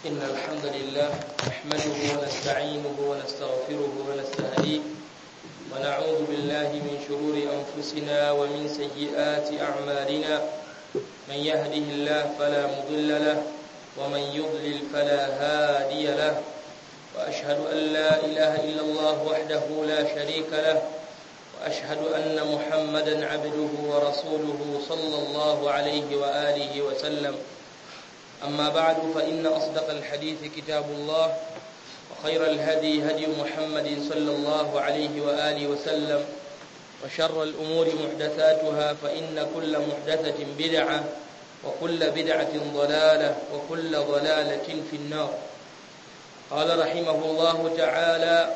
إن الحمد لله نحمده ونستعينه ونستغفره ونستهديه ونعوذ بالله من شرور أنفسنا ومن سيئات أعمالنا من يهده الله فلا مضل له ومن يضلل فلا هادي له وأشهد أن لا إله إلا الله وحده لا شريك له وأشهد أن محمدا عبده ورسوله صلى الله عليه وآله وسلم أما بعد فإن أصدق الحديث كتاب الله وخير الهدي هدي محمد صلى الله عليه وآله وسلم وشر الأمور محدثاتها فإن كل محدثة بدعة وكل بدعة ضلالة وكل ضلالة في النار قال رحمه الله تعالى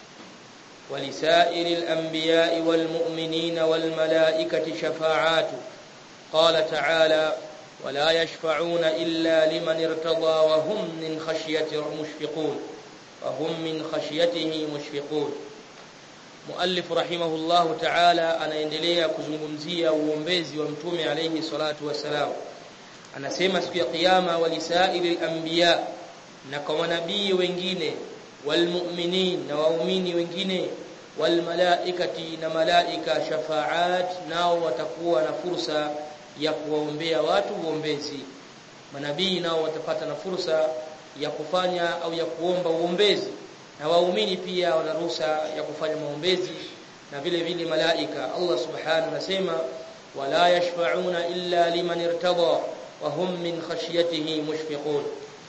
ولسائر الأنبياء والمؤمنين والملائكة شفاعات قال تعالى ولا يشفعون إلا لمن ارتضى وهم من خشية مشفقون وهم من خشيته مشفقون مؤلف رحمه الله تعالى anaendelea kuzungumzia uombezi wa mtume alayhi salatu wasalam anasema siku ya kiyama walisairi al-anbiya na kwa manabii wengine walmu'minin na waumini wengine walmalaikati na malaika shafaat nao watakuwa na fursa ya kuwaombea watu uombezi manabii nao watapata na fursa ya kufanya au ya kuomba uombezi na waumini pia wana ruhusa ya kufanya maombezi na vile vile malaika Allah subhanahu anasema wala yashfa'una illa liman irtada wa hum min khashyatihi mushfiqun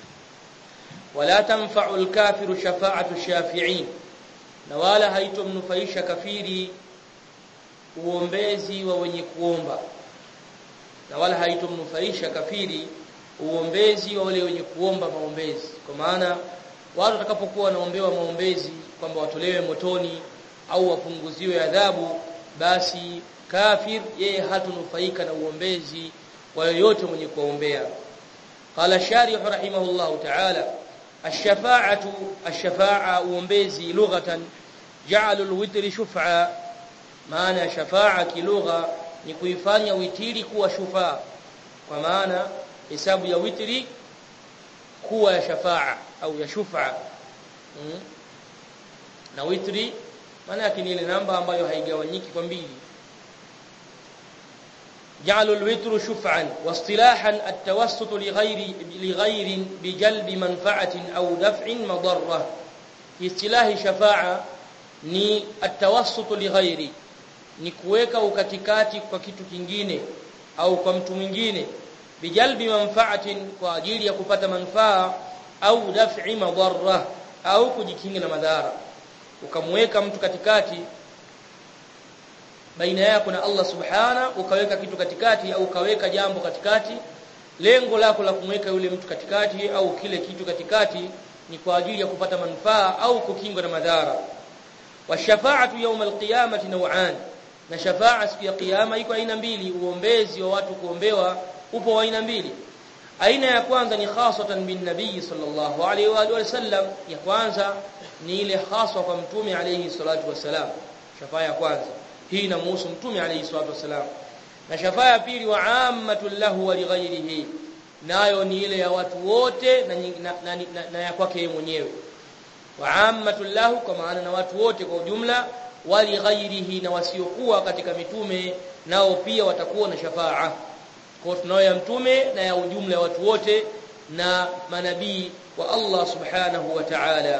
wala tanfa'u al-kafiru shafa'atu shafi'in na wala haitomnufaisha kafiri uombezi wa wenye kuomba na wala haitomnufaisha kafiri uombezi wa wale wenye kuomba maombezi kwa maana watu watakapokuwa wanaombewa maombezi kwamba watolewe motoni au wapunguziwe adhabu basi kafir yeye hatunufaika na uombezi wa yoyote mwenye kuombea qala sharih rahimahullah ta'ala الشفاعه الشفاعه uombezi lughatan ja'alul witri shuf'a maana shafa'a kilugha ni kuifanya witiri kuwa shufaa kwa maana hesabu ya witri kuwa ya shafaa au ya shufa hmm? na witri maana yake ni ile namba ambayo haigawanyiki kwa mbili جعلوا الوتر شفعا واصطلاحا التوسط لغير لغير بجلب منفعه او دفع مضره في اصطلاح شفاعه ni التوسط لغير ni kuweka ukatikati kwa kitu kingine au kwa mtu mwingine bijalbi manfaatin kwa ajili ya kupata manufaa au daf'i madarra au kujikinga na madhara ukamweka mtu katikati baina yako na Allah subhana ukaweka kitu katikati au ukaweka jambo katikati lengo lako la kumweka yule mtu katikati au kile kitu katikati ni kwa ajili ya kupata manufaa au kukingwa na madhara washafaatu yawm alqiyamati naw'an na shafaa siku ya kiyama iko aina mbili uombezi wa watu kuombewa upo wa aina mbili aina ya kwanza ni khasatan bin nabii sallallahu alaihi wa alihi wasallam ya kwanza ni ile haswa kwa mtume alayhi salatu wasalam shafaa ya kwanza hii inamhusu mtume alayhi salatu wasalam na shafaa ya pili wa ammatul lahu wa lighairihi nayo ni ile ya watu wote na, na, na, na, na ya kwake yeye mwenyewe wa ammatul lahu kwa maana na watu wote kwa ujumla wali ghairihi na wasiokuwa katika mitume nao pia watakuwa na shafaa kwa tunayo ya mtume na ya ujumla watu wote na manabii wa Allah subhanahu wa ta'ala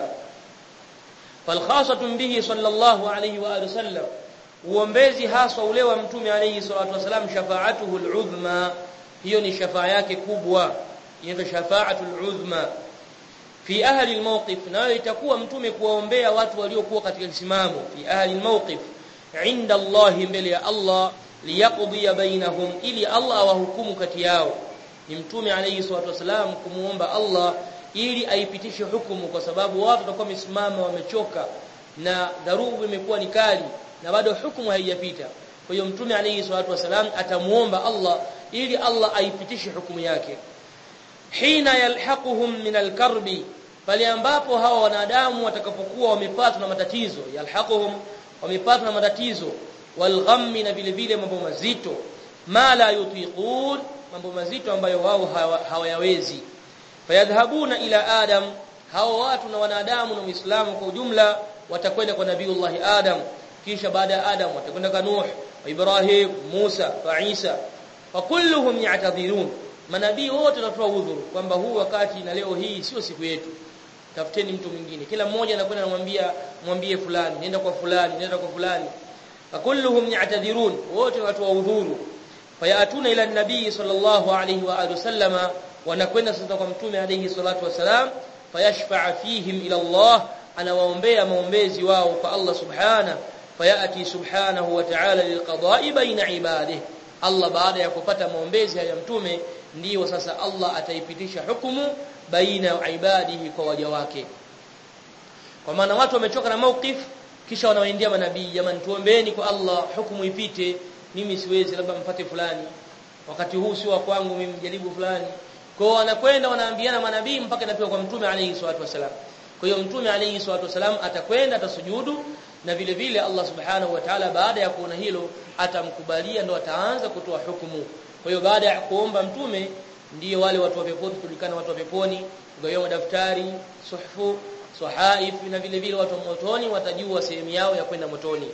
falkhasatun bihi sallallahu alayhi wa alihi wasallam uombezi haswa ule wa mtume alayhi salatu wasalam shafaatuhu al'udhma hiyo ni shafaa yake kubwa inaitwa shafaatul udhma fi ahli almawqif nayo itakuwa mtume kuwaombea watu waliokuwa katika kisimamo fi ahli almawqif inda Allah mbele ya Allah liyaqdi bainahum ili Allah awahukumu kati yao ni mtume alayhi salatu wasalam kumuomba Allah ili aipitishe hukumu kwa sababu watu watakuwa wamesimama wamechoka na dharubu imekuwa ni kali na bado hukumu haijapita kwa hiyo mtume alayhi salatu wasalam atamuomba Allah ili Allah aipitishe hukumu yake hina yalhaquhum min alkarbi pale ambapo hawa wanadamu watakapokuwa wamepatwa na matatizo yalhaquhum wamepatwa na matatizo walghammi na vile vile mambo mazito ma la yutiqun mambo mazito ambayo wao hawayawezi fayadhhabuna ila adam hao watu na wanadamu na Uislamu kwa ujumla watakwenda kwa nabiiullah Adam kisha baada ya Adam watakwenda kwa Nuh wa Ibrahim Musa wa Isa wa kulluhum ya'tadhirun manabii wote wanatoa udhuru kwamba huu wakati na leo hii sio siku yetu tafuteni mtu mwingine kila mmoja anakwenda anamwambia mwambie fulani nenda kwa fulani nenda kwa fulani wa kulluhum ya'tadhirun wote watoa udhuru fayatuna ila nabii sallallahu alayhi wa alihi wasallama wanakwenda sasa kwa mtume alayhi salatu wasalam fayashfa'a fihim ila Allah anawaombea maombezi wao kwa Allah subhana fayati subhanahu wa ta'ala lilqada'i baina ibadihi Allah baada ya kupata maombezi ya mtume ndiyo sasa Allah ataipitisha hukumu baina ya ibadihi kwa waja wake kwa maana watu wamechoka na mauqif kisha wanawaendea manabii jamani tuombeeni kwa Allah hukumu ipite mimi siwezi labda mpate fulani wakati huu sio wa kwangu mimi mjaribu fulani kwa wanakwenda wanaambiana manabii mpaka inapewa kwa mtume alayhi salatu wasalam kwa hiyo mtume alayhi salatu wasalam atakwenda atasujudu na vile vile Allah subhanahu wa ta'ala baada ya kuona hilo atamkubalia ndo ataanza kutoa hukumu kwa hiyo baada ya kuomba mtume ndiyo wale watu wa peponi tulikana watu wa peponi kugawiwa daftari suhfu sahaif na vile vile watu wa motoni watajua sehemu yao ya kwenda motoni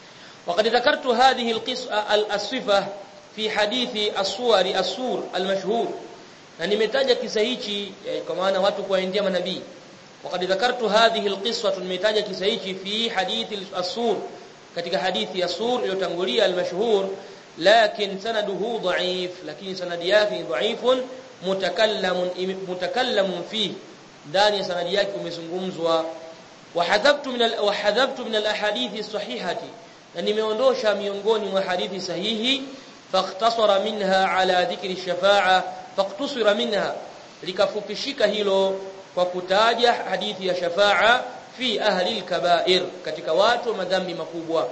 وقد ذكرت هذه القصه الصفه في حديث الصور السور المشهور na nimetaja kisa hichi kwa maana watu kuwaendea manabii وقد ذكرت هذه القصه nimetaja kisa hichi fi hadithi as-sur katika hadithi ya sur iliyotangulia al-mashhur lakin sanaduhu dha'if lakini sanadi yake dha'ifun mutakallamun mutakallamun fi ndani ya sanadi yake umezungumzwa wahadhabtu min wahadhabtu min al-ahadithi as-sahihati na nimeondosha miongoni mwa hadithi sahihi fakhtasara minha ala dhikri shafa'a faqtusira minha likafupishika hilo kwa kutaja hadithi ya shafa'a fi ahli al-kaba'ir katika watu wa madhambi makubwa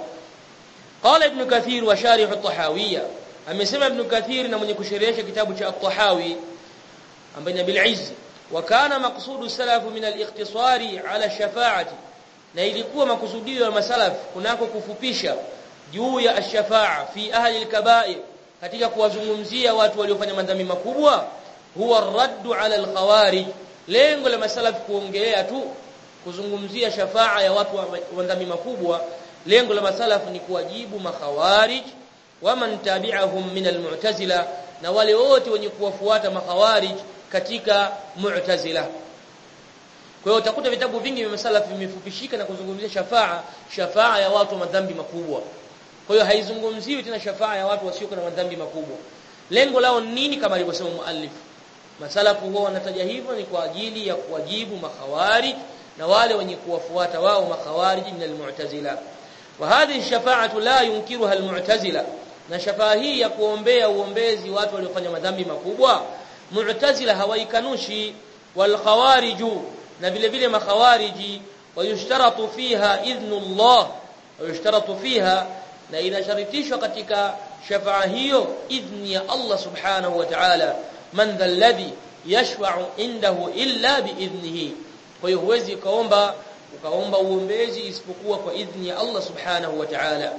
qala ibn kathir wa sharih at-tahawiyya amesema ibn kathir na mwenye kusherehesha kitabu cha at-tahawi ambaye ni bil izz wa kana maqsudu salafu min al-ikhtisari ala shafa'ati na ilikuwa makusudio ya masalaf kunako kufupisha juu ya ash-shafa'a fi ahli al-kaba'ir katika kuwazungumzia watu waliofanya madhambi makubwa huwa raddu ala al-khawarij lengo la masalaf kuongelea tu kuzungumzia shafa'a ya watu wa madhambi makubwa lengo la masalaf ni kuwajibu makhawarij waman tabi'ahum min al-mu'tazila na wale wote wenye kuwafuata makhawarij katika mu'tazila kwa hiyo utakuta vitabu vingi vya masalaf vimefupishika na kuzungumzia shafa'a shafa'a ya watu wa madhambi makubwa kwa hiyo haizungumziwi tena shafa'a ya watu wasio na madhambi makubwa lengo lao nini kama alivyosema muallif masalafu huwa wanataja hivyo ni kwa ajili ya kuwajibu makhawarij na wale wenye kuwafuata wao makhawarij min almu'tazila wa hadhihi shafa'atu la yunkiruha almu'tazila na shafa'a hii ya kuombea uombezi watu waliofanya madhambi makubwa mu'tazila hawaikanushi wal khawariju na vile vile makhawariji wayushtaratu fiha idhnullah wayushtaratu fiha na inasharitishwa katika shafa'a hiyo idhni ya Allah subhanahu wa ta'ala man dha alladhi yashfa'u indahu illa biidhnihi kwa hiyo huwezi kaomba ukaomba uombezi isipokuwa kwa idhni ya Allah subhanahu wa ta'ala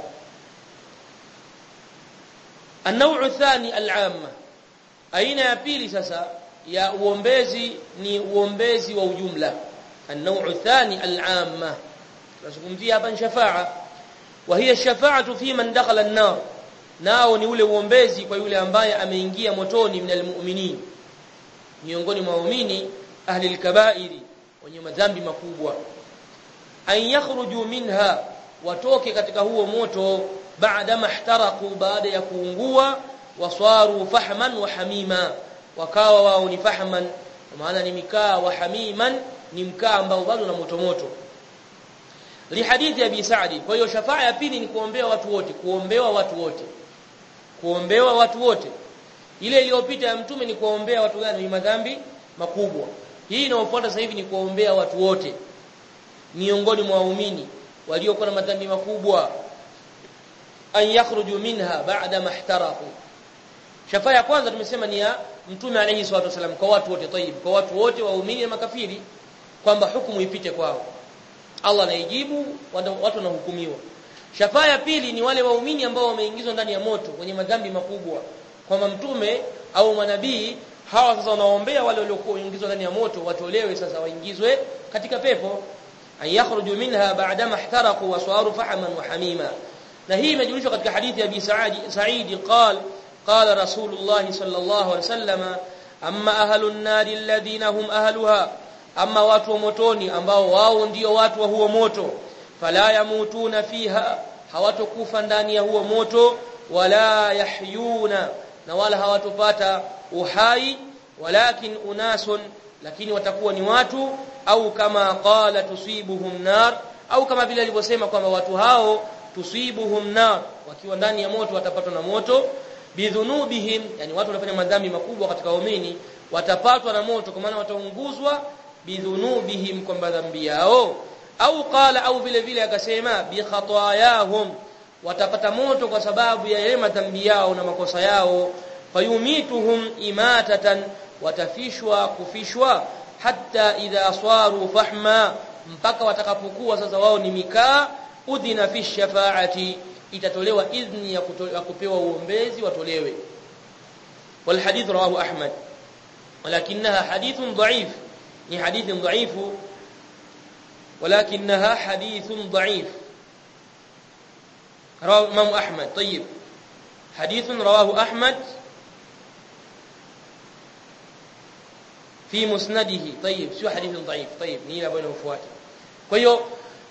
النوع الثاني العامه aina ya pili sasa ya uombezi ni uombezi wa ujumla النوع الثاني العامه tunazungumzia hapa shafa'a wa hiya shafa'atu fi man dakhala an-nar nao ni ule uombezi kwa yule ambaye ameingia motoni minal mu'minin miongoni mwa waumini ahli al-kaba'iri wenye madhambi makubwa an yakhruju minha watoke katika huo moto baada mahtaraku baada ya kuungua waswaru fahman wa hamima wakawa wao ni fahman maana ni mikaa wa hamiman ni mkaa ambao bado na moto moto lihadithi abi sa'di kwa hiyo shafaa ya pili ni kuombea watu wote kuombewa watu wote kuombewa watu wote ile iliyopita ya mtume ni kuombea watu gani ni madhambi makubwa hii inayofuata sasa hivi ni kuombea watu wote miongoni mwa waumini waliokuwa na madhambi makubwa an yakhruju minha ba'da mahtarafu shafaa ya kwanza tumesema ni ya mtume alayhi salatu wasallam kwa watu wote tayib kwa watu wote waumini na makafiri kwamba hukumu ipite kwao Allah anaijibu watu wanahukumiwa shafaa ya pili ni wale waumini ambao wameingizwa ndani ya moto wenye madhambi makubwa kwamba mtume au manabii hawa sasa wanaombea wale waliokuwa waingizwa ndani ya moto watolewe sasa waingizwe katika pepo an yakhruju minha ba'dama ihtaraqu wa saru fahaman wa hamima na hii imejulishwa katika hadithi ya Abi Sa'id Sa'id qal qala Rasulullah sallallahu alaihi wasallam amma ahlun nari alladhina hum ahluha amma watu wa motoni ambao wao ndio watu wa huo moto fala yamutuna fiha hawatokufa ndani ya huo moto wala yahyuna na wala hawatopata uhai walakin unasun lakini watakuwa ni watu au kama qala tusibuhum nar au kama vile alivyosema kwamba watu hao tusibuhum nar wakiwa ndani ya moto watapatwa na moto bidhunubihim yani watu wanafanya madhambi makubwa katika waumini watapatwa na moto kwa maana wataunguzwa bidhunubihim kwa madhambi yao au qala au vile vile akasema bi khatayahum watapata moto kwa sababu ya yale madhambi yao na makosa yao fayumituhum imatatan watafishwa kufishwa hatta idha swaru fahma mpaka watakapokuwa sasa wao ni mikaa udhina fi shafaati itatolewa idhni ya, ya kupewa uombezi watolewe wal hadith rawahu ahmad walakinaha hadithun dha'if ni hadithun dha'ifu ولكنها حديث ضعيف رواه الإمام أحمد طيب حديث رواه أحمد في مسنده طيب sio حديث ضعيف طيب ni ile ambayo inafuata kwa hiyo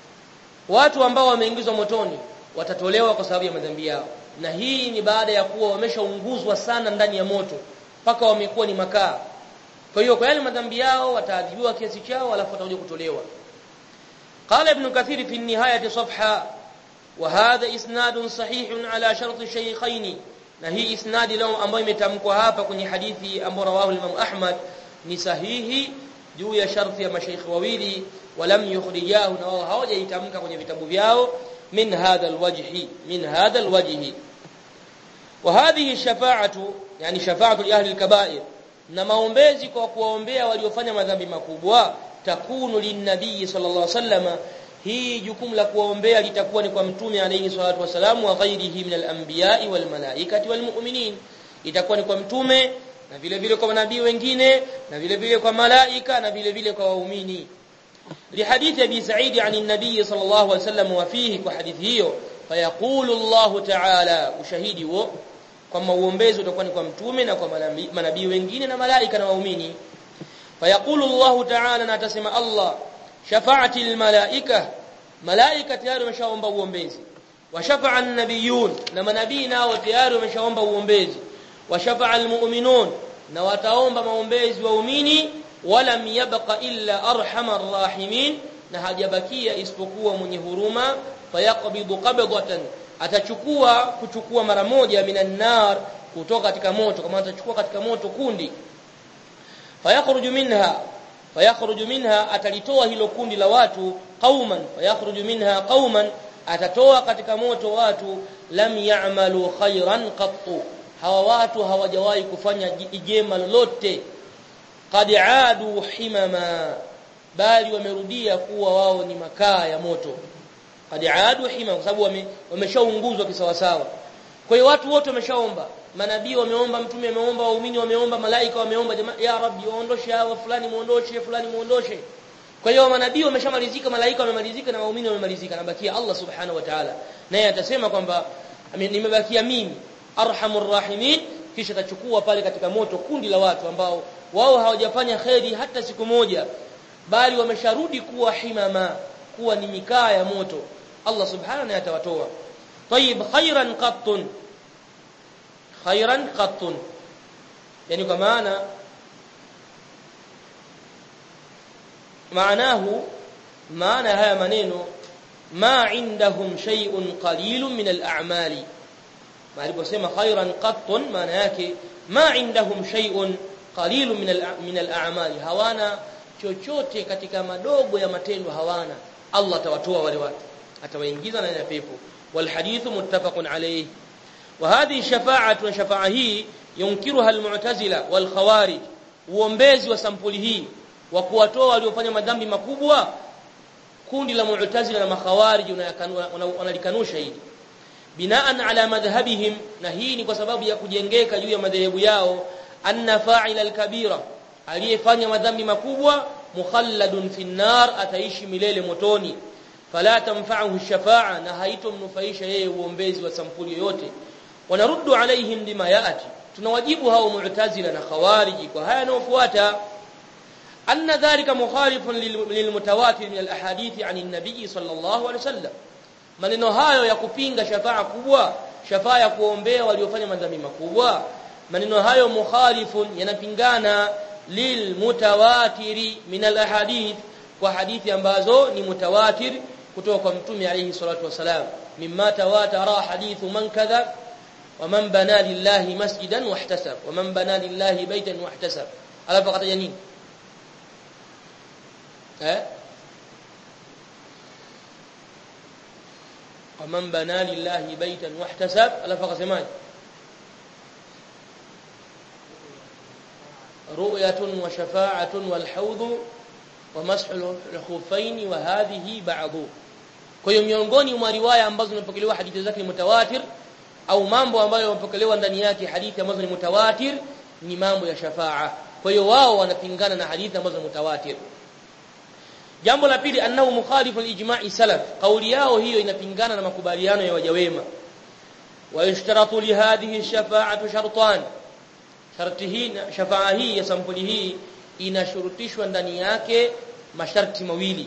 watu ambao wameingizwa motoni watatolewa kwa sababu ya madhambi yao na hii ni baada ya kuwa wameshaunguzwa sana ndani ya moto mpaka wamekuwa ni makaa kwa hiyo kwa yale madhambi yao wataadhibiwa kiasi chao alafu watakuja kutolewa قال ابن كثير في النهاية صفحة وهذا إسناد صحيح على شرط الشيخين na hii isnadi leo ambayo imetamkwa hapa kwenye hadithi ambayo rawahu Imam Ahmad ni sahihi juu ya sharti ya mashaikh wawili walam yukhrijahu na wao hawajaitamka kwenye vitabu vyao min hadha alwajhi min hadha alwajhi wa hadhihi shafa'atu yani shafa'atu li ahli alkaba'ir na maombezi kwa kuwaombea waliofanya madhambi makubwa takunu linnabii sallallahu alaihi wasallam hii jukumu la kuwaombea litakuwa ni kwa mtume alayhi salatu wasalam wa ghairihi min al-anbiya'i wal malaikati wal mu'minin itakuwa ni kwa mtume na vile vile kwa manabii wengine na vile vile kwa malaika na vile vile kwa waumini لحديث ابي سعيد عن النبي صلى الله عليه وسلم وفيه وحديث hiyo فيقول الله تعالى ushahidi huo kwamba uombezi utakuwa ni kwa mtume na kwa manabii wengine na malaika na waumini فيقول الله تعالى نتسمى الله شفاعه الملائكه ملائكه tayari wameshaomba uombezi washafa'a an-nabiyun na manabii nao tayari wameshaomba uombezi washafa'a al-mu'minun na wataomba maombezi waumini walam yabqa illa arhamar rahimin na hajabakia isipokuwa mwenye huruma fayaqbidu qabdatan atachukua kuchukua mara moja minan nar kutoka katika moto kama atachukua katika moto kundi fayakhruju minha fayakhruju minha atalitoa hilo kundi la watu qauman fayakhruju minha qauman atatoa katika moto watu lam ya'malu khairan qattu hawa watu hawajawahi kufanya jema lolote qad aadu himama bali wamerudia kuwa wao ni makaa ya moto qad aadu himama kwa sababu wameshaunguzwa kisawasawa kwa hiyo watu wote wameshaomba manabii wameomba mtume ameomba waumini wameomba malaika wameomba jamaa ya rabbi waondoshe hawa fulani muondoshe fulani muondoshe kwa hiyo manabii wameshamalizika malaika wamemalizika na waumini wamemalizika nabakia Allah subhanahu wa ta'ala naye atasema kwamba nimebakia mimi arhamur rahimin kisha tachukua pale katika moto kundi la watu ambao wao hawajafanya kheri hata siku moja bali wamesharudi kuwa himama kuwa ni mikaa ya moto Allah subhanahu wa atawatoa طيب khairan qattun khairan qattun yani kwa maana maanahu maana haya maneno ma indahum shay'un qalilun min al-a'mali aliposema khairan qattun maana yake ma indahum shay'un qalilun min min al-a'mali hawana chochote katika madogo ya matendo hawana Allah atawatoa wale watu atawaingiza ndani ya pepo wal hadithu muttafaqun alayhi wa hadhihi shafa'atu wa shafa'a hii yunkiruha al-mu'tazila wal khawarij uombezi wa sampuli hii wa kuwatoa waliofanya madhambi makubwa kundi la mu'tazila na makhawarij wanalikanusha hili binaan ala madhhabihim na hii ni kwa sababu ya kujengeka juu ya madhehebu yao anna fa'ila al-kabira aliyefanya madhambi makubwa mukhalladun fi nar ataishi milele motoni fala tanfa'uhu shafa'a na haitomnufaisha yeye uombezi wa sampuli yoyote wanaruddu alaihim bima yaati tunawajibu hao mu'tazila na khawariji kwa haya yanayofuata anna dhalika mukhalifun lilmutawatir min alahadith an an-nabi sallallahu alaihi wasallam maneno hayo ya kupinga shafa'a kubwa shafa'a ya kuombea waliofanya madhambi makubwa maneno hayo mukhalifun yanapingana lilmutawatiri min alahadith kwa hadithi ambazo ni mutawatir kutoka kwa mtume alayhi salatu wasalam mimma tawatara hadithu man kadha ومن بنى لله مسجدا واحتسب ومن بنى لله بيتا واحتسب alafu akataja nini eh ومن بنى لله بيتا واحتسب alafu akasemaje رؤية وشفاعة والحوض ومسح الخفين وهذه بعض kwa hiyo miongoni mwa riwaya ambazo zimepokelewa hadithi zake ni mutawatir au mambo ambayo yamepokelewa ndani yake hadithi ambazo ni mutawatir ni mambo ya shafaa kwa hiyo wao wanapingana na hadithi ambazo ni mutawatir jambo la pili annahu mukhalifu alijma'i salaf kauli yao hiyo inapingana na makubaliano ya wajawema wa yushtaratu li hadhihi shafa'atu shartan sharti hii shafaa hii ya sampuli hii inashurutishwa ndani yake masharti mawili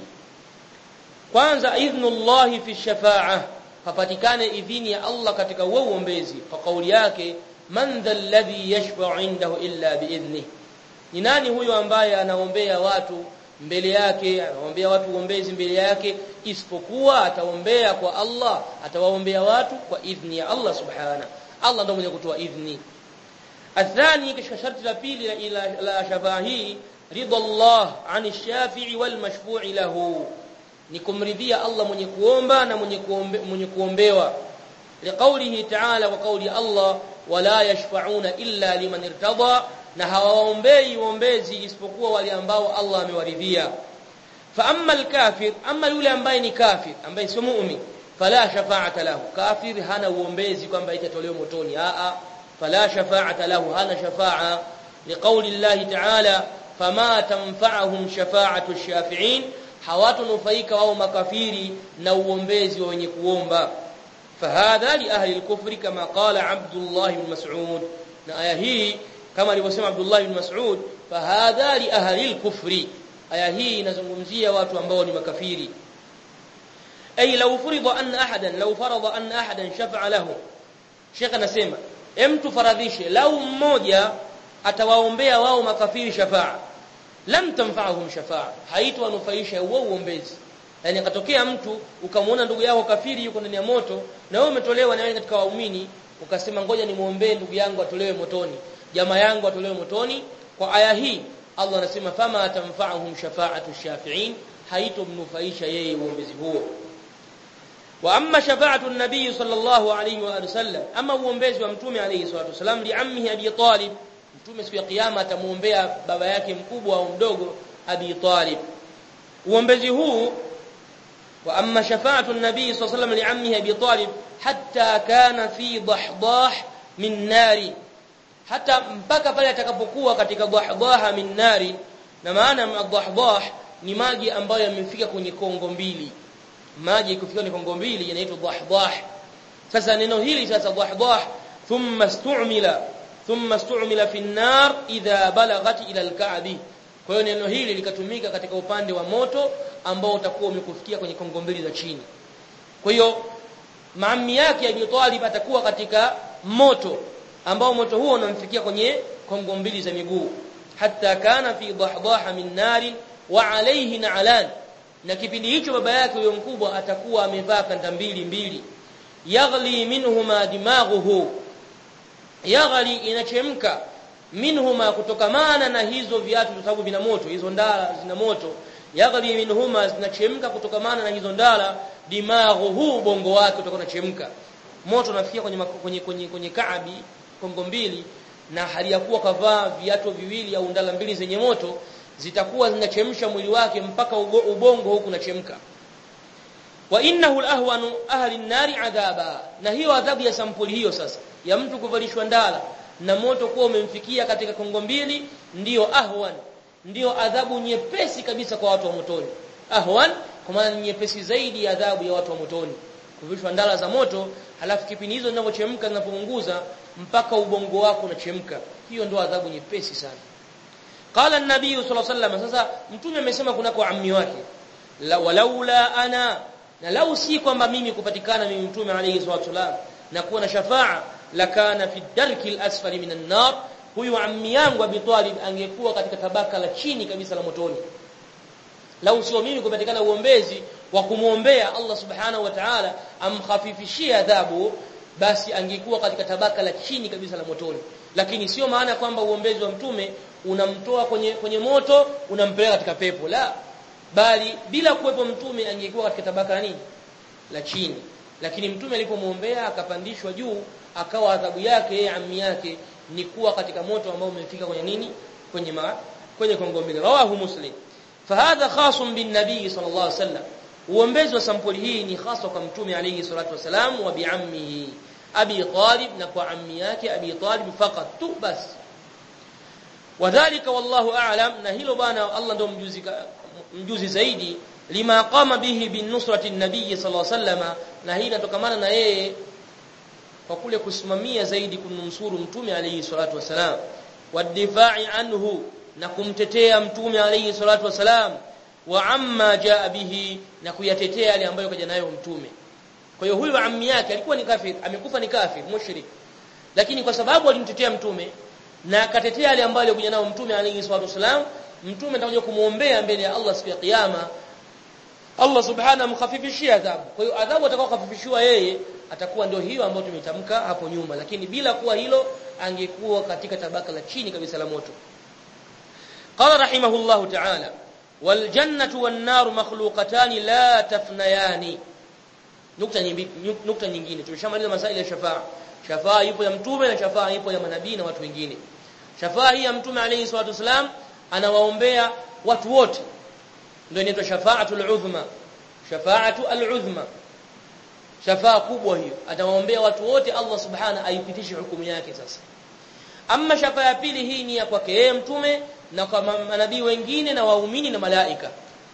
kwanza idhnullahi fi shafa'a papatikane idhini ya Allah katika huo uombezi kwa kauli yake man dhal ladhi yashfa'u indahu illa biidhnih ni nani huyo ambaye anaombea watu mbele yake anaombea watu uombezi mbele yake isipokuwa ataombea kwa Allah atawaombea watu kwa idhni ya Allah subhana Allah ndio mwenye kutoa idhni athani kisha sharti la pili ila la shafaa hii ridha Allah ani shafi'i wal mashfu'i lahu ni kumridhia Allah mwenye kuomba na mwenye kuombe, mwenye kuombewa liqaulihi ta'ala wa qauli Allah wala yashfa'una illa liman irtada na hawaombei uombezi isipokuwa wale ambao Allah amewaridhia fa amma al-kafir amma yule ambaye ni kafir ambaye sio muumini fala shafa'ata lahu kafir hana uombezi kwamba itatolewa motoni a a fala shafa'ata lahu hana shafa'a liqauli Allah ta'ala fama tanfa'uhum shafa'atu ash-shafi'in hawatonufaika wao makafiri na uombezi wa wenye kuomba fahadha li ahli al-kufri kama qala Abdullah ibn Mas'ud na aya hii kama alivyosema Abdullah ibn Mas'ud fahadha li ahli al-kufri aya hii inazungumzia watu ambao ni makafiri ay law furida anna ahadan law farada anna ahadan shafa'a lahu Sheikh anasema emtu faradhishe lau mmoja atawaombea wao makafiri shafa'a lam tanfa'uhum shafa'a haitwanufaisha huo uombezi yani akatokea mtu ukamwona ndugu yako kafiri yuko ndani ya moto na wewe umetolewa na wewe katika waumini ukasema ngoja nimuombee ndugu yangu atolewe motoni jamaa yangu atolewe motoni kwa aya hii Allah anasema fama tanfa'uhum shafa'atu shafi'in haitomnufaisha yeye uombezi huo wa amma shafa'atu an-nabiy sallallahu alayhi wa sallam ama uombezi wa mtume alayhi salatu wasallam li ammihi abi talib mtume siku ya kiyama atamuombea baba yake mkubwa au mdogo abi talib uombezi huu wa amma shafa'atu an-nabiy sallallahu alayhi wa sallam li ammihi abi talib hatta kana fi dahdah min nari hata mpaka pale atakapokuwa katika dahdaha min nari na maana dahdah ni maji ambayo yamefika kwenye kongo mbili maji kufika kwenye kongo mbili yanaitwa dahdah sasa neno hili sasa dahdah thumma stu'mila thumma stu'mila fi an-nar idha balaghat ila al-ka'bi kwa hiyo neno hili likatumika katika upande wa moto ambao utakuwa umekufikia kwenye kongo mbili za chini kwa hiyo maami yake Abi Talib atakuwa katika moto ambao moto huo unamfikia kwenye kongo mbili za miguu hatta kana fi dahdaha min nari wa alayhi na'lan na kipindi hicho baba yake huyo mkubwa atakuwa amevaa kanda mbili mbili yaghli minhuma dimaghuhu yaghli inachemka minhuma kutokamana na hizo viatu kwa sababu vina moto hizo ndala zina moto yaghli minhuma zinachemka kutokamana na hizo ndala dimaghuhu bongo wake utakuwa unachemka moto unafikia kwenye kwenye kwenye, kwenye kaabi kongo mbili na hali ya kuwa kavaa viatu viwili au ndala mbili zenye moto zitakuwa zinachemsha mwili wake mpaka ubongo huku unachemka wa innahu alahwanu ahli an-nari adhaba na hiyo adhabu ya sampuli hiyo sasa ya mtu kuvalishwa ndala na moto kuwa umemfikia katika kongo mbili ndiyo ahwan ndiyo adhabu nyepesi kabisa kwa watu wa motoni ahwan kwa maana nyepesi zaidi ya adhabu ya watu wa motoni kuvishwa ndala za moto halafu kipindi hizo zinavyochemka zinapounguza mpaka ubongo wako unachemka hiyo ndio adhabu nyepesi sana qala an-nabii sallallahu alaihi wasallam sasa mtume amesema kuna kwa ammi wake la walaula ana na lau si kwamba mimi kupatikana mimi mtume alayhi salatu wasallam na kuwa na shafaa lakana fi darki al-asfali minan nar huyu ammi yangu Abi Talib angekuwa katika tabaka la chini kabisa la motoni lau sio mimi kupatikana uombezi wa kumwombea Allah subhanahu wa ta'ala amkhafifishie adhabu basi angekuwa katika tabaka la chini kabisa la motoni lakini sio maana kwamba uombezi wa mtume unamtoa kwenye kwenye moto unampeleka katika pepo la bali bila kuwepo mtume angekuwa katika tabaka la nini la chini lakini mtume alipomwombea akapandishwa juu akawa adhabu yake yeye ammi yake ni kuwa katika moto ambao umefika kwenye nini kwenye ma, kwenye kongo mbili rawahu muslim fahadha khasun bin nabii sallallahu alaihi wasallam uombezi wa sampuli hii ni hasa kwa mtume alayhi salatu wasalam wa biammihi abi talib na kwa ammi yake abi talib faqat tu bas wadhālika wallahu a'lam na hilo bana Allah ndo mjuzi mjuzi zaidi lima qama bihi bin nusrati nabii sallallahu alaihi wasallam na hii inatokamana na yeye kwa kule kusimamia zaidi kumnusuru mtume alayhi salatu wasalam wadifai anhu na kumtetea mtume alayhi salatu wasalam wa amma jaa bihi na kuyatetea yale ambayo kaja nayo mtume kwa hiyo huyu ammi yake alikuwa ni kafir amekufa ni kafir mushrik lakini kwa sababu alimtetea mtume na akatetea yale ambayo alikuja nayo mtume alayhi salatu wasalam mtume atakuja kumuombea mbele ya Allah siku ya kiyama Allah subhanahu amkhafifishia adhabu kwa hiyo adhabu atakayokhafifishiwa yeye atakuwa ndio hiyo ambayo tumetamka hapo nyuma lakini bila kuwa hilo angekuwa katika tabaka la chini kabisa la moto qala rahimahullahu ta'ala wal jannatu wan nar makhluqatan la tafnayani nukta nyingine nukta nyingine tumeshamaliza masaili ya shafaa shafaa ipo ya mtume na shafaa ipo ya manabii na watu wengine shafaa hii ya mtume alayhi salatu wasalam anawaombea watu wote ndio inaitwa shafaatul uzma shafaatu al-uzma shafaa kubwa hiyo atawaombea watu wote Allah subhana aipitishe hukumu yake sasa amma shafaa ya pili hii ni ya kwake yeye mtume na kwa manabii wengine na waumini na malaika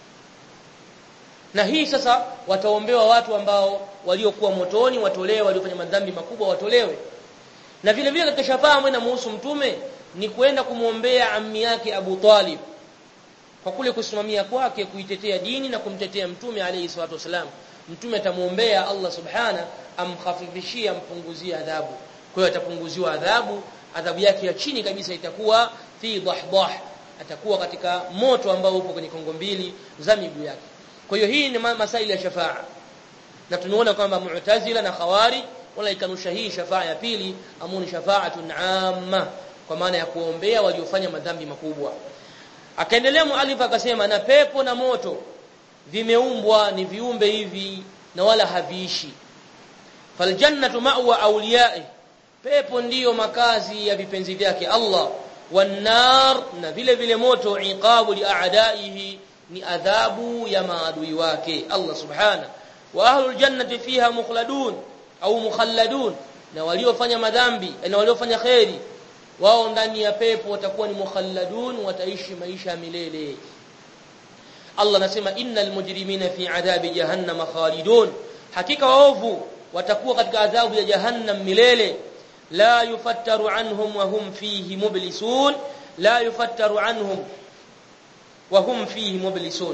na hii sasa wataombewa watu ambao waliokuwa motoni watolewe waliofanya madhambi makubwa watolewe na vile vile katika shafaa ambayo inamhusu mtume ni kwenda kumwombea ammi yake Abu Talib kwa kule kusimamia kwake kuitetea dini na kumtetea mtume alayhi salatu wasalam mtume atamuombea Allah subhana amkhafifishie ampunguzie adhabu kwa hiyo atapunguziwa adhabu adhabu yake ya chini kabisa itakuwa fi dahdah atakuwa katika moto ambao upo kwenye kongo mbili za miguu yake kwa hiyo hii ni masaili ya shafaa na tunaona kwamba mu'tazila na khawari wanaikanusha hii shafaa ya pili amuni shafaatun amma kwa maana ya kuombea waliofanya madhambi makubwa akaendelea mualif akasema na pepo na moto vimeumbwa ni viumbe hivi na wala haviishi faljannatu ma'wa awliya'i pepo ndiyo makazi ya vipenzi vyake Allah wanar na vile vile moto iqabu li'a'da'ihi ni adhabu ya maadui wake Allah subhana wa ahlul jannati fiha mukhladun au mukhalladun na waliofanya madhambi na waliofanya khairi wao ndani ya pepo watakuwa ni mukhalladun wataishi maisha ya milele Allah anasema innal mujrimina fi adhabi jahannam khalidun hakika waovu watakuwa katika adhabu ya jahannam milele la yufattaru anhum wa hum fihi mublisun la yufattaru anhum wa hum fihi mublisun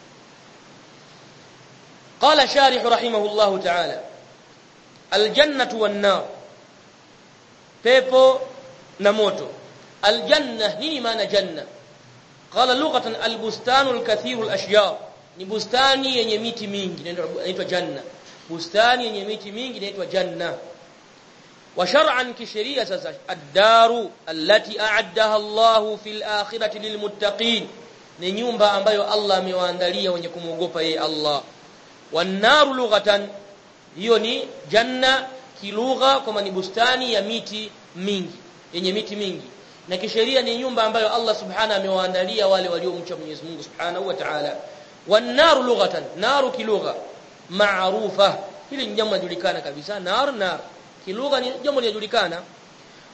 قال شارح رحمه الله تعالى الجنة والنار pepo na moto aljanna nini maana janna qala lughatan albustanu alkathiru alashjar ni bustani yenye miti mingi inaitwa janna bustani yenye miti mingi inaitwa janna wa shar'an kisheria sasa ad-daru allati a'addaha Allahu fil akhirati lilmuttaqin ni nyumba ambayo Allah amewaandalia wenye kumwogopa yeye Allah wan naru lughatan hiyo ni janna kilugha kama ni bustani ya miti mingi yenye miti mingi na kisheria ni nyumba ambayo Allah subhanahu amewaandalia wale waliomcha Mwenyezi Mungu subhanahu wa ta'ala wan naru lughatan naru kilugha maarufa hili ni jambo linajulikana kabisa nar nar kilugha ni jambo linajulikana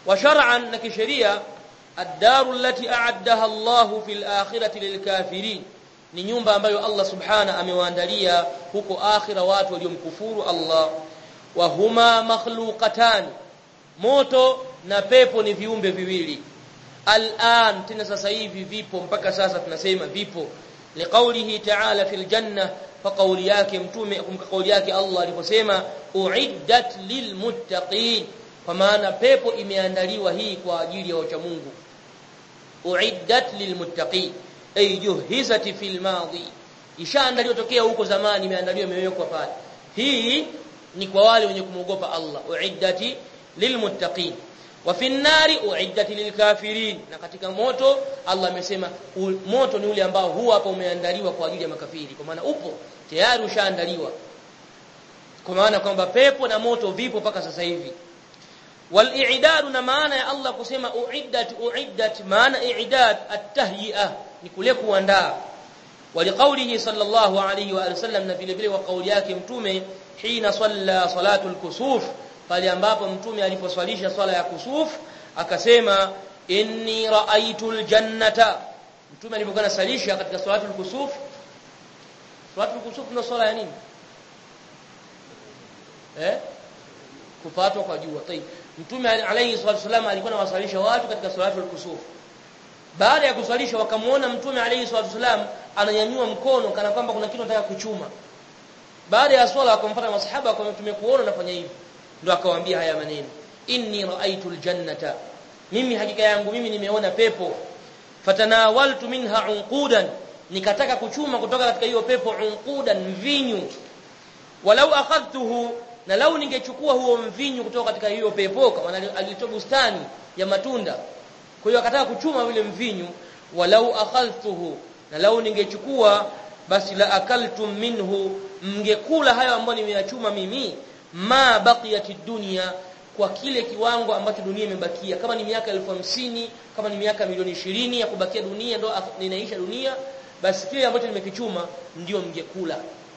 wa shar'an na kisheria ad-daru allati a'addaha Allahu fil akhirati lilkafirin ni nyumba ambayo Allah subhana amewaandalia huko akhira watu waliomkufuru Allah wa huma makhluqatan moto na pepo ni viumbe viwili al'an tena sasa hivi vipo mpaka sasa tunasema vipo liqaulihi ta'ala fil janna fa qawli yake mtume kumka kauli yake Allah aliposema uiddat lilmuttaqin kwa maana pepo imeandaliwa hii kwa ajili ya wacha Mungu uiddat lilmuttaqin ay juhizat fil madi ishaandaliwa tokea huko zamani imeandaliwa imewekwa pale hii ni kwa wale wenye kumwogopa Allah uiddati lilmuttaqin wa fi nnari uiddat lilkafirin na katika moto Allah amesema moto ni ule ambao huwa hapa umeandaliwa kwa ajili ya makafiri kwa maana upo tayari ushaandaliwa kwa maana kwamba pepo na moto vipo mpaka sasa hivi wal i'dad na maana ya Allah kusema uiddat uiddat maana i'dad at-tahyi'ah ni kule kuandaa waliqaulihi sallallahu alayhi wa sallam na vile vile wa kauli yake mtume hina salla salatul kusuf pale ambapo mtume aliposwalisha swala ya kusuf akasema inni raaitul jannata mtume alipokuwa anasalisha katika salatul kusuf salatul kusuf ndio swala ya nini eh kupatwa kwa jua tayib mtume alayhi salatu wasallam alikuwa anawasalisha watu katika salatul kusuf baada ya kuswalisha wakamuona mtume alayhi salatu wasallam ananyanyua mkono kana kwamba kuna kitu anataka kuchuma baada ya swala akamfuata masahaba akamwambia tumekuona unafanya hivi ndo akawaambia haya maneno inni raaitul jannata mimi hakika yangu mimi nimeona pepo fatanawaltu minha unqudan nikataka kuchuma kutoka katika hiyo pepo unqudan mvinyu walau akhadhtuhu na lau ningechukua huo mvinyu kutoka katika hiyo pepo kama alitoa bustani ya matunda kwa hiyo akataka kuchuma vile mvinyu walau akhadhtuhu na lau ningechukua basi la akaltum minhu mngekula hayo ambayo nimeyachuma mimi ma baqiyati dunya kwa kile kiwango ambacho dunia imebakia kama ni miaka elfu hamsini kama ni miaka milioni ishirini ya kubakia dunia ndo ninaisha dunia basi kile ambacho nimekichuma ndio mngekula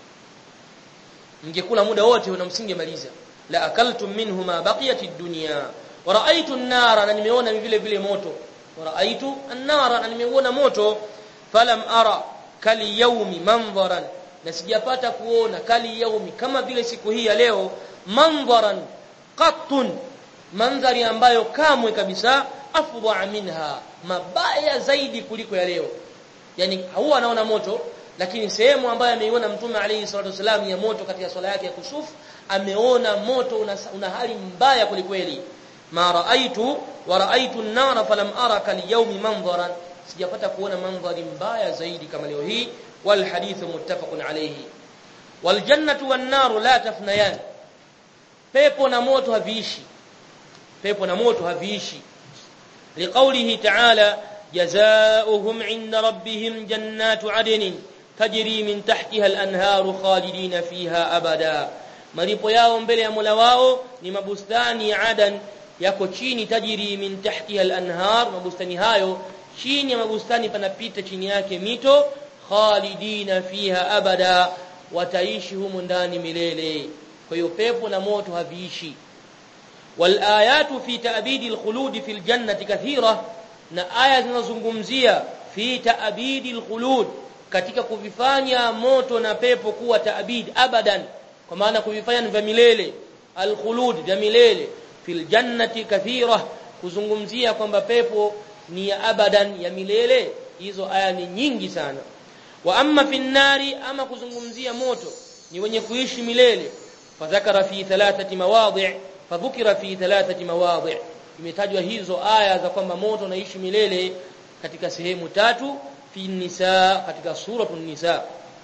mngekula muda wote na msingemaliza la akaltum minhu ma baqiyati dunya wa raaitu an-nara na nimeona vile vile moto wa raaitu an-nara na nimeona moto falam ara kali yaumi mandharan na sijapata kuona kali yaumi kama vile siku hii ya leo mandharan qattun mandhari ambayo kamwe kabisa afdha minha mabaya zaidi kuliko ya leo yani huwa anaona moto lakini sehemu ambayo ameiona mtume alayhi salatu wasallam ya moto katika swala yake ya kusuf ameona moto una, una hali mbaya kulikweli ma raaitu wa raaitu an-nara falam ara kal yawmi manzaran sijapata kuona mandhari mbaya zaidi kama leo hii wal hadithu muttafaqun alayhi wal jannatu wan naru la tafnayan pepo na moto haviishi pepo na moto haviishi liqaulihi ta'ala jazaohum 'inda rabbihim jannatu 'adnin tajri min tahtiha al-anharu khalidina fiha abada malipo yao mbele ya Mola wao ni mabustani ya Adan yako chini tajiri min tahtiha al-anhar mabustani hayo chini ya mabustani panapita chini yake mito khalidina fiha abada wataishi humu ndani milele kwa hiyo pepo na moto haviishi wal ayatu fi ta'bidi al-khulud fi al-jannati kathira na aya zinazozungumzia fi ta'bidi al-khulud katika kuvifanya moto na pepo kuwa ta'bid abadan kwa maana kuvifanya ni vya milele al-khulud vya milele fil jannati kathira kuzungumzia kwamba pepo ni ya abadan ya milele hizo aya ni nyingi sana wa amma fin nari ama kuzungumzia moto ni wenye kuishi milele fadhakara fi thalathati mawadhi' fadhukira fi thalathati mawadhi' imetajwa hizo aya za kwamba moto unaishi milele katika sehemu tatu fi nisa katika suratul nisa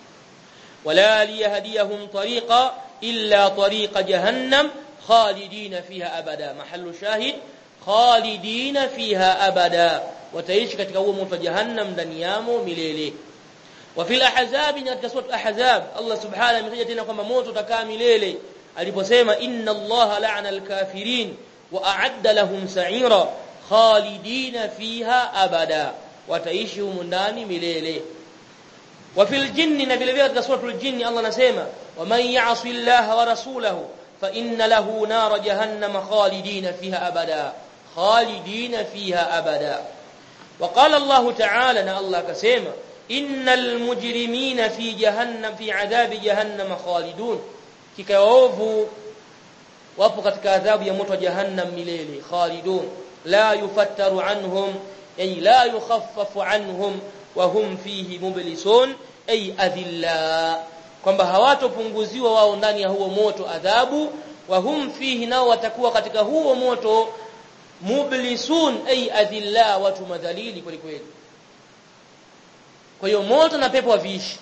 wala liyahdiyahum tariqa illa tariqa jahannam khalidina fiha abada mahallu shahid khalidina fiha abada wataishi katika huo moto jahannam ndani yamo milele wa fil ahzab katika sura ahzab Allah subhanahu ametaja tena kwamba moto utakaa milele aliposema inna Allah la'ana al-kafirin wa a'adda lahum sa'ira khalidina fiha abada wataishi humo ndani milele wa fil jinni na vile vile katika suratul jinni Allah anasema wa man ya'si Allah wa rasulahu fa inna lahu nar jahannam khalidina fiha abada khalidina fiha abada وقال الله تعالى ان الله كسما ان المجرمين في جهنم في عذاب جهنم خالدون kikaovu wapo katika adhabu ya moto wa jahannam milele khalidun la yufattaru anhum ay la yukhaffafu anhum wa hum fihi mublisun ay adhilla kwamba hawatopunguziwa wao ndani ya huo moto adhabu wa hum fihi nao watakuwa katika huo moto mublisun ay adhilla watu madhalili kweli kweli kwa hiyo moto na pepo haviishi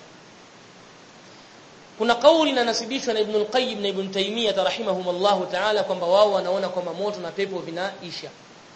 kuna kauli inanasibishwa na Ibn al-Qayyim na Ibn Taymiyyah rahimahumullah ta'ala kwamba wao wanaona kwamba moto na pepo vinaisha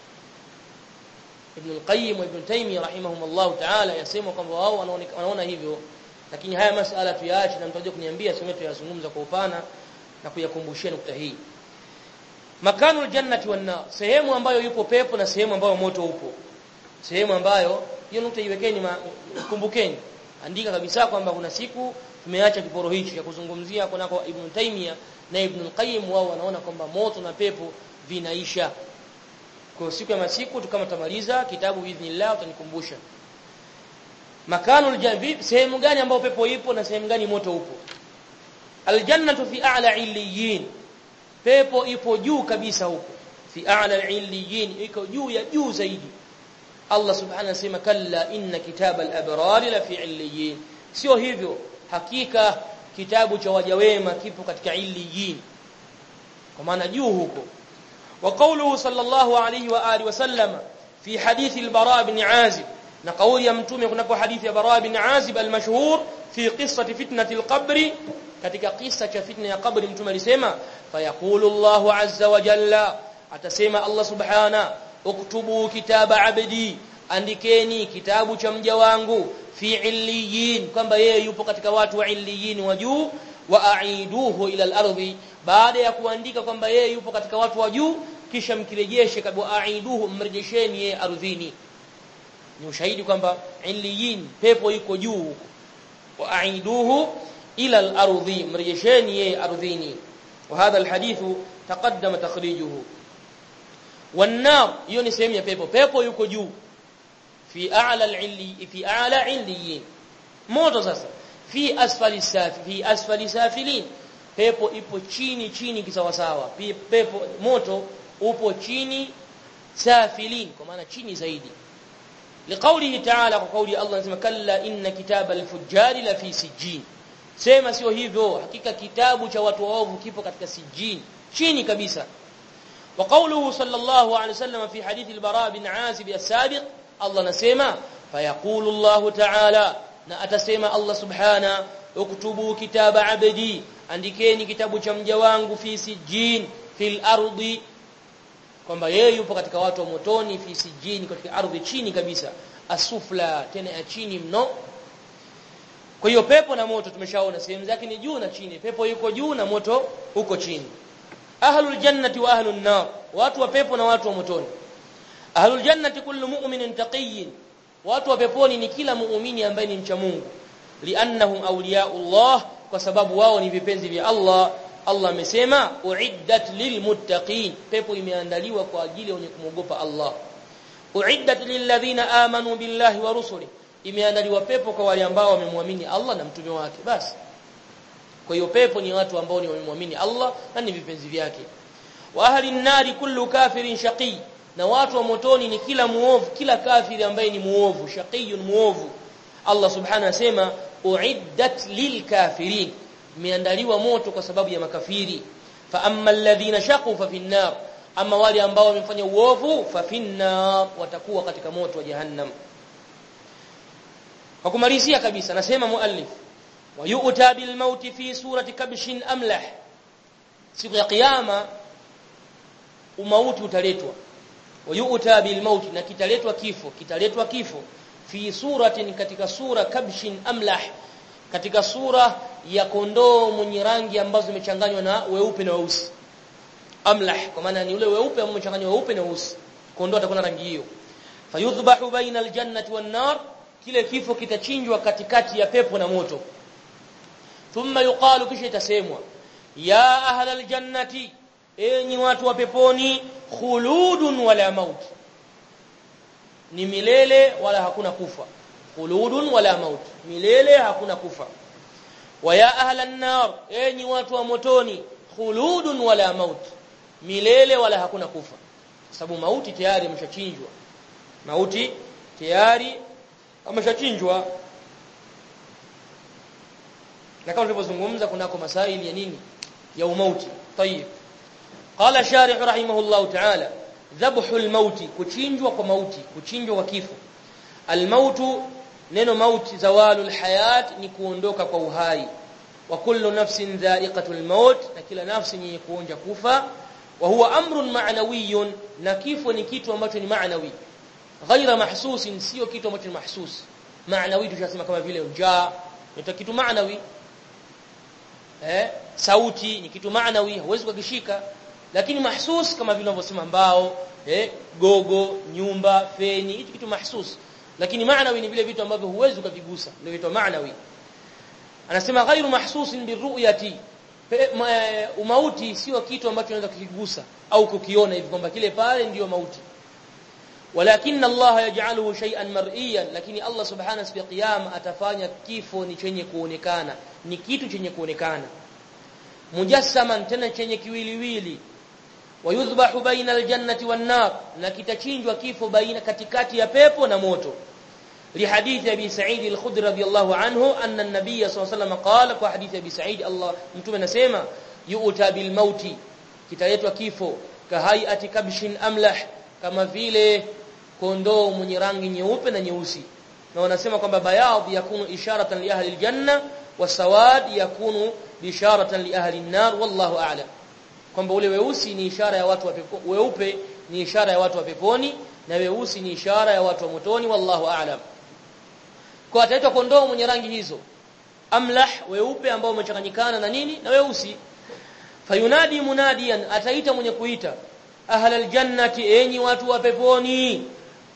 Ibn al-Qayyim wa Ibn Taymiyyah rahimahumullah ta'ala yasema kwamba wao wanaona hivyo lakini haya masala tuyaache na mtaje kuniambia sema tuyazungumza kwa upana na kuyakumbushia nukta hii makanul jannati wan nar sehemu ambayo yupo pepo na sehemu ambayo moto upo sehemu ambayo hiyo nukta iwekeni kumbukeni andika kabisa kwamba kuna siku tumeacha kiporo hichi cha kuzungumzia kunako Ibn Taymiyyah na Ibn al-Qayyim wao wanaona kwamba moto na pepo vinaisha kwa siku ya masiku tukama tamaliza kitabu biidhnillah utanikumbusha makanul janbi sehemu gani ambayo pepo ipo na sehemu gani moto upo aljannatu fi a'la illiyin pepo ipo juu kabisa huko fi a'la illiyin iko juu ya juu zaidi Allah subhanahu anasema kalla inna kitaba al-abrar la fi illiyin sio hivyo hakika kitabu cha waja wema kipo katika illiyin kwa maana juu huko wa qawluhu sallallahu alayhi wa alihi wasallam fi hadithi al-bara ibn azib na kauli ya mtume kunako hadithi ya bara ibn azib al-mashhur fi qissati fitnati al-qabr katika kisa cha fitna ya kabri mtume alisema fayaqulu Allahu azza wa jalla atasema Allah subhana uktubu kitaba abdi andikeni kitabu cha mja wangu fi illiyin kwamba yeye yupo katika watu wa illiyin wa juu wa aiduhu ila al-ardhi baada ya kuandika kwamba yeye yupo katika watu wa juu kisha mkirejeshe kabla aiduhu mrejesheni yeye ardhini ni ushahidi kwamba illiyin pepo iko juu huko wa aiduhu ila al-ardhi mrejesheni yeye ardhini وهذا الحديث تقدم تخريجه والنار hiyo ni sehemu ya pepo pepo yuko juu fi a'la al-'illi fi a'la 'illiyin moto sasa fi asfali safi fi asfali safilin pepo ipo chini chini kisawasawa pepo moto upo chini safilin kwa maana chini zaidi liqaulihi ta'ala kwa kauli Allah anasema kalla inna kitaba al-fujjari la fi sijjin sema sio hivyo hakika kitabu cha watu waovu kipo katika sijjin chini kabisa wa qawluhu sallallahu alayhi wasallam fi hadith al-bara bin azib as-sabiq Allah nasema fayaqulu Allah ta'ala na atasema Allah subhana uktubu kitaba abdi andikeni kitabu cha mja wangu fi sijjin fil ardi kwamba yeye yupo katika watu wa motoni fi sijjin katika ardhi chini kabisa asufla tena ya chini mno kwa hiyo pepo na moto tumeshaona sehemu zake ni juu na chini pepo yuko juu na moto uko chini ahlul jannati wa ahlun nar watu wa pepo na watu wa motoni ahlul jannati kullu mu'minin taqiyyin watu wa peponi ni kila muumini ambaye ni mcha Mungu liannahum awliyaullah kwa sababu wao ni vipenzi vya Allah Allah amesema uiddat lilmuttaqin pepo imeandaliwa kwa ajili ya wenye kumwogopa Allah uiddat lilladhina amanu billahi wa rusulihi imeandaliwa pepo kwa wale ambao wamemwamini Allah na mtume wake basi kwa hiyo pepo ni watu ambao ni wamemwamini Allah na ni vipenzi vyake wa ahli nari kullu kafirin shaqi na watu wa motoni ni kila muovu kila kafiri ambaye ni muovu shaqiyun muovu Allah subhanahu asema uiddat lilkafirin imeandaliwa moto kwa sababu ya makafiri fa amma alladhina shaqu fa fin nar ama wale ambao wamefanya uovu fa fin nar watakuwa katika moto wa jahannam kwa kumalizia kabisa nasema muallif wa yu'ta bil mauti fi surati kabshin amlah siku ya kiyama umauti utaletwa wa yu'ta bil mauti na kitaletwa kifo kitaletwa kifo fi suratin katika sura kabshin amlah katika sura ya kondoo mwenye rangi ambazo zimechanganywa na weupe na weusi amlah kwa maana ni ule weupe ambao umechanganywa weupe na weusi kondoo atakuwa na rangi hiyo fayudhbahu baina aljannati wan nar kile kifo kitachinjwa katikati ya pepo na moto thumma yuqalu kisha itasemwa ya ahlal jannati enyi watu wa peponi khuludun wala maut ni milele wala hakuna kufa khuludun wala maut milele hakuna kufa wa ya ahlan nar enyi watu wa motoni khuludun wala maut milele wala hakuna kufa sababu mauti tayari imeshachinjwa mauti tayari ameshachinjwa na kama tulivyozungumza kunako masaili ya nini ya umauti tayib qala sharih rahimahullah ta'ala dhabhu almauti kuchinjwa kwa mauti kuchinjwa kwa kifo almautu neno mauti zawalul hayat ni kuondoka kwa uhai wa kullu nafsin dha'iqatul maut na kila nafsi yenye kuonja kufa wa huwa amrun ma'nawiyyun na kifo ni kitu ambacho ni ma'nawi ghaira mahsusin sio kitu ambacho ni mahsus ma'nawi tunasema kama vile njaa ni kitu ma'nawi eh sauti ni kitu ma'nawi huwezi kukishika lakini mahsus kama vile wanavyosema mbao eh gogo nyumba feni hicho kitu mahsus lakini ma'nawi ni vile vitu ambavyo huwezi kuvigusa ndio vitu ma'nawi anasema ghairu mahsusin birru'yati umauti sio kitu ambacho unaweza kukigusa au kukiona hivi kwamba kile pale ndiyo mauti walakin Allah yaj'aluhu shay'an mar'iyan lakini Allah subhanahu wa ta'ala atafanya kifo ni chenye kuonekana ni kitu chenye kuonekana mujassaman tena chenye kiwiliwili wayudhbahu baina aljannati wan nar na kitachinjwa kifo baina katikati ya pepo na moto لحديث ابي سعيد الخدري رضي الله عنه ان النبي صلى الله عليه وسلم قال kwa hadithi abi Sa'id Allah mtume anasema yu'ta bil mauti kitaletwa kifo kahaiati kabshin amlah kama vile kondoo mwenye rangi nyeupe na nyeusi na wanasema kwamba bayadh yakunu isharatan li ahli aljanna wasawad yakunu bisharatan li ahli an-nar wallahu a'lam kwamba ule weusi ni ishara ya watu wa pepo weupe ni ishara ya watu wa peponi na weusi ni ishara ya watu wa motoni wallahu a'lam kwa ataitwa kondoo mwenye rangi hizo amlah weupe ambao umechanganyikana na nini na weusi fayunadi munadiyan ataita mwenye kuita ahla aljannati enyi watu wa peponi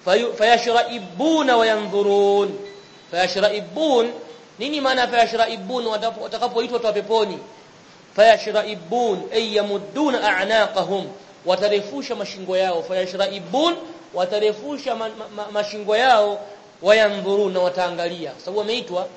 fayashraibuna wayanzurun fayashraibun nini maana fayashraibun watakapoitwa watu wa peponi fayashraibun ay yamudduna a'naqahum watarefusha mashingo yao fayashraibun watarefusha ma, ma, mashingo yao wayandhurun na wataangalia sababu wameitwa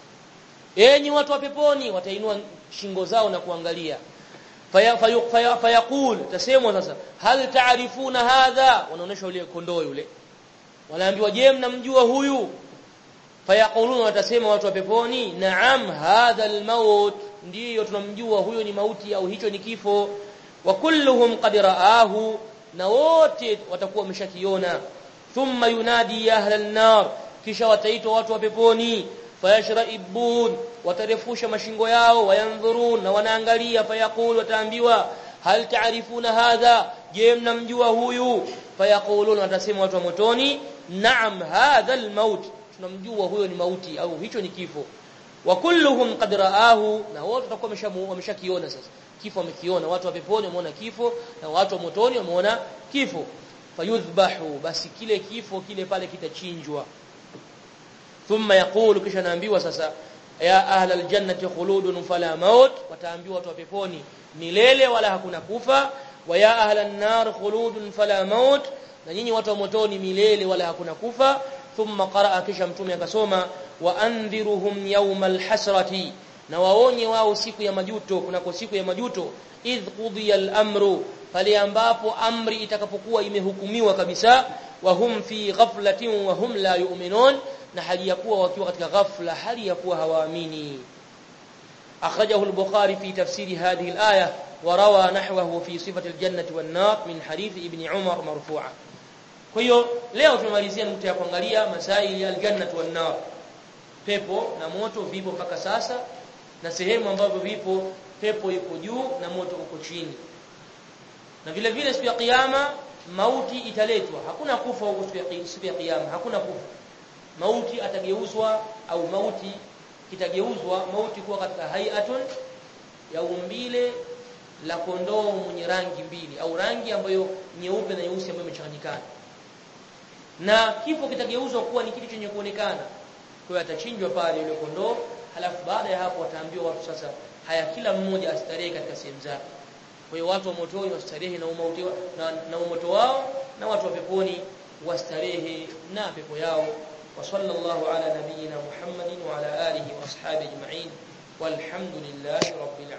enyi watu wa peponi watainua shingo zao na kuangalia fayaqul faya, faya, faya tasemwa sasa hal taarifuna hadha wanaonesha yule kondoo yule wanaambiwa je mnamjua huyu fayaquluna watasema watu wa peponi naam hadha almaut ndiyo tunamjua huyo ni mauti au hicho ni kifo wa kulluhum qad raahu na wote watakuwa wameshakiona thumma yunadi ya ahla an-nar kisha wataitwa watu wa peponi fayashraibun watarefusha mashingo yao wayanzurun na wanaangalia fayaqul wataambiwa hal taarifuna hadha je mnamjua huyu fayaqulun watasema watu wa motoni naam hadha al-maut tunamjua huyo ni mauti au hicho ni kifo wa kulluhum qad raahu na wote watakuwa wameshakiona sasa kifo wamekiona watu wa peponi wameona kifo na watu wa motoni wameona kifo fayudhbahu basi kile kifo kile pale kitachinjwa thumma yaqulu kisha naambiwa sasa ya ahla aljannati khuludun fala maut wataambiwa watu wa peponi milele wala hakuna kufa wa ya ahla an-nar khuludun fala maut na nyinyi watu wa motoni milele wala hakuna kufa thumma qaraa kisha mtume akasoma wa andhiruhum yawmal hasrati na waonye wao siku ya majuto kunako siku ya majuto idh qudiya al-amru pale ambapo amri itakapokuwa imehukumiwa kabisa wa hum fi ghaflatin wa hum la yu'minun na hali ya kuwa wakiwa katika ghafla hali ya kuwa hawaamini akhrajahu al-bukhari fi tafsiri hadhihi al-aya wa rawa nahwahu fi sifati al-jannati wan-nar min hadith ibn umar marfu'a kwa hiyo leo tumemalizia nukta ya kuangalia masaili ya al-jannati wan-nar pepo na moto vipo mpaka sasa na sehemu ambapo vipo pepo iko juu na moto uko chini na vile vile siku ya kiyama mauti italetwa hakuna kufa huko siku ya kiyama hakuna kufa mauti atageuzwa au mauti kitageuzwa mauti kuwa katika hayatun ya umbile la kondoo mwenye rangi mbili au rangi ambayo nyeupe na nyeusi ambayo imechanganyikana na kifo kitageuzwa kuwa ni kitu chenye kuonekana kwa hiyo atachinjwa pale yule kondoo halafu baada ya hapo wataambiwa watu sasa haya kila mmoja astarehe katika sehemu zake kwa hiyo watu wa motoni wastarehe na umauti na, na umoto wao na watu wa peponi wastarehe na pepo yao wa sallallahu ala nabiyyina muhammadin wa ala alihi wa ashabihi ajma'in walhamdulillahi rabbil